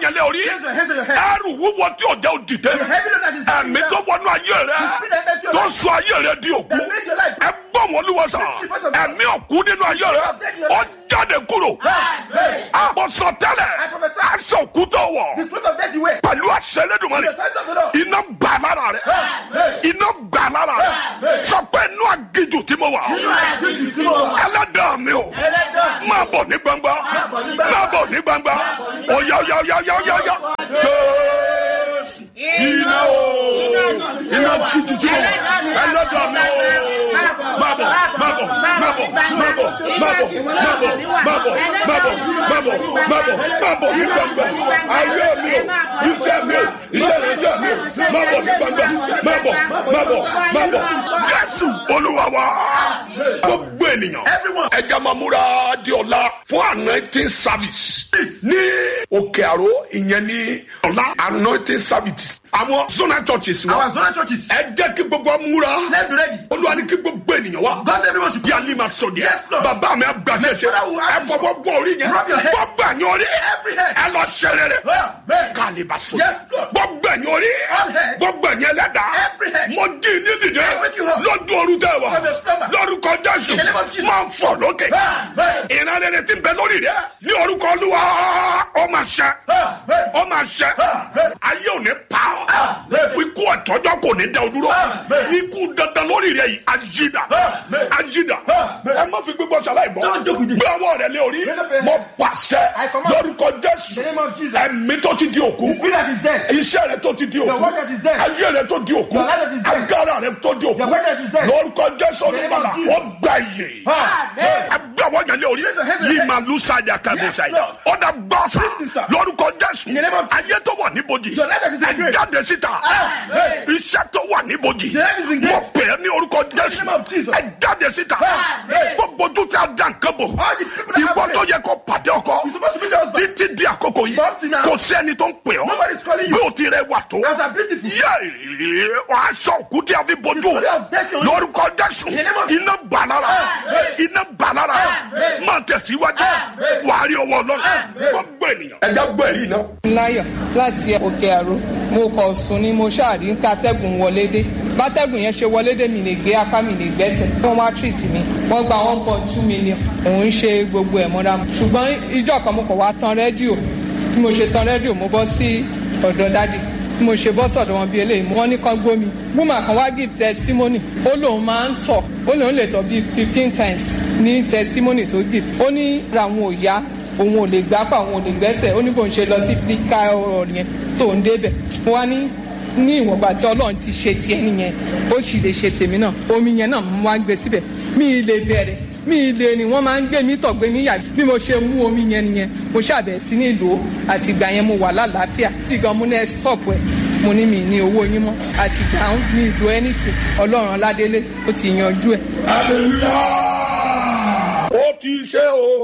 yẹn lé orí Raise your hands on your head. ẹrù wúwo tí ò jẹ́ òdìdé The heaviness that is ẹ̀mí tó wọnú ayé rẹ The spirit that entered your tó life. sọ ayé rẹ di òkú That made your life. ẹ gbọ́ wọn olúwa sà ẹ̀mí òkú nínú ayé rẹ ó jáde kúrò Hey. àbọ̀sọ̀ tẹ́lẹ̀ I prophesy. aṣọ òkú tó wọ̀ The truth of death you wear. pẹ̀lú àṣẹ Elédùmarè The signs of the Lord. iná gbà lára rẹ Hey. iná gbà lára rẹ sọ pé inú àgìjù tí mo wà Nínú àjíjì tí mo wà. ẹlẹ́dàá mi o Ẹlẹ́dàá. máa bọ̀ ní gbangba bọ̀ ní gbangba. máa bọ̀ ní gbangba ọ̀yá ọ̀yá ọ̀yá ọ̀yá ọ̀yá ọ̀yá jésù iná o iná àgìjù tí mo wà ẹlẹ́dàá mi o máa bọ̀ máa bọ̀ máa bọ̀ máa bọ̀ máa bọ̀ máa bọ̀ máa bọ̀ máa bọ̀ máa bọ̀ máa bọ̀ máa bọ̀ ní gbangba ayé mi o iṣẹ́ mi o iṣẹ́ mi iṣẹ́ mi o máa bọ̀ ní gbangba máa bọ̀ máa bọ̀ máa bọ̀ jésù olúwa wa gbogbo ènìyàn Everyone. ẹja máa múra di ọ̀la fún anointing service ní òkè àró ìyẹn ní ọ̀la anointing service àwọn zona churches wa Our zonal churches. ẹ jẹ́ kí gbogbo wa múra Let's be ready. olúwa ní kí gbogbo ènìyàn wá God said everyone should bí alẹ́ máa sọ díẹ̀ Yes, Lord. bàbá mi àgbàṣe ṣe Father, who ẹ has- fọwọ́ gbọ́ orí yẹn Rub your head. gbogbo ẹ̀yìn orí Every head. ẹ lọ ṣẹlẹ̀ rẹ̀ Amen. kálí bá sọ Yes, Lord. gbogbo ẹ̀yìn orí All head. gbogbo ẹ̀yìn ẹlẹ́dàá Every head. mo jí ní dìde I wake you up. lọ́dún ooru tẹ́ wà From your stomach. lórúkọ jésù In the name of Jesus. máa ń fọ̀ lókè Amen. ìran rere ti bẹ lórí rẹ ní orúkọ olúwa ó máa ṣẹ Amen. ó máa ṣẹ Amen. ayé ò ní pa ọ́ Amen. ikú ọ̀tọ́jọ́ kò ní dẹ o dúró Amen. ikú dandan lórí rẹ yìí ajídà Amen. ajídà Amen. ẹ má fi gbígbọ́ sàlàyé bọ́ Don't joke with it. gbé ọwọ́ rẹ lé orí Raise up your hand. mo pàṣẹ I command. lórúkọ jésù In the name of Jesus. ẹ̀mí tó ti di òkú The spirit that is dead. iṣẹ́ rẹ tó ti di Your òkú work that is dead. ayé rẹ tó di òkú Your life that is dead. agbára rẹ tó di òkú Your work that is dead. lórúkọ jésù In the name of olùbàlà Jesus. ó gbà yè Amen. ẹgbẹ́ àwọn yẹn lé orí Raise your hands and yìí say, máa lù sáyà kẹ́mi Yes, sáyà Lord. ọ̀dà gbọ́sà Listen, sir. lórúkọ jésù In the name of- ayé tó wà níbojì Your life that is in ẹ grave. jáde síta Amen. iṣẹ́ tó wà níbojì The life is in grave. mo pè é ní orúkọ In the jésù name of Jesus. ẹ jáde síta Amen. gbogbo ojú tí a dá nǹkan bò All the people that ìwọ have tó faith. yẹ kó pàdé ọkọ You're supposed to be the husband. títí di àkókò yìí But now- kò sí ẹni tó ń pè ọ́ Nobody's calling bí you. o ti rẹ wà tó As are beautiful. yẹ aṣọ òkú tí a fi bojú story of death on you. lórúkọ jésù In the name of- iná bàlára Amen. iná bàlára Amen. máa tẹ̀síwájú Amen. wàá rí ọwọ́ ọlọ́run Amen. wọ́n gbọ́ ènìyàn. ẹja gbọ́ ẹ̀rí iná. láyọ̀ láti òkè àrò mo kọ̀ sùn ni mo ṣáàrí ń kátẹ́gùn wọlé dé bátẹ́gùn yẹn ṣe wọlé dé mi lè gbé apá mi lè gbẹ́sẹ̀ wọ́n wá treat mi wọ́n gba one point two million òun ṣe gbogbo ẹ̀ mọ́ra mu ṣùgbọ́n ìjọ kan mo kọ̀ wá tan rédíò bí mo ṣe tan rédíò mo bọ́ sí ọ̀dọ̀ dádì bí mo ṣe bọ́ sọ̀dọ̀ wọn bí eléyìí wọ́n ní kán gbómi woman kan wá give testimony ó lóun máa ń tọ̀ ó lóun lè tọ̀ bíi fifteen times ní testimony tó give ó ní ra àwọn ò yá òun ò lè gbápá òun ò lè gbẹ́sẹ̀ ó ní bóun ṣe lọ sí píkà ọ̀rọ̀ yẹn tó ń débẹ̀ mo wá ní ní ìwọ̀nba tí ọlọ́run ti ṣe tiẹ̀ nìyẹn ó sì lè ṣe tèmi náà omi yẹn náà mo wá gbé síbẹ̀ mi ì lè bẹ̀rẹ̀ mi ì lè rìn wọ́n máa ń gbé mi tọ̀ gbé mi yà bí mo ṣe mú omi yẹn nìyẹn mo ṣàbẹ̀ sí ní ìlú àti ìgbà yẹn mo wà lálàáfíà ìgbà mo ní ẹ stop ẹ mo ní mi ní owó yín mọ́ àti ìgbà ní ìlú anything ọlọ́run aládélé ó ti yanjú ẹ̀ hallelujah. ó ti ṣe o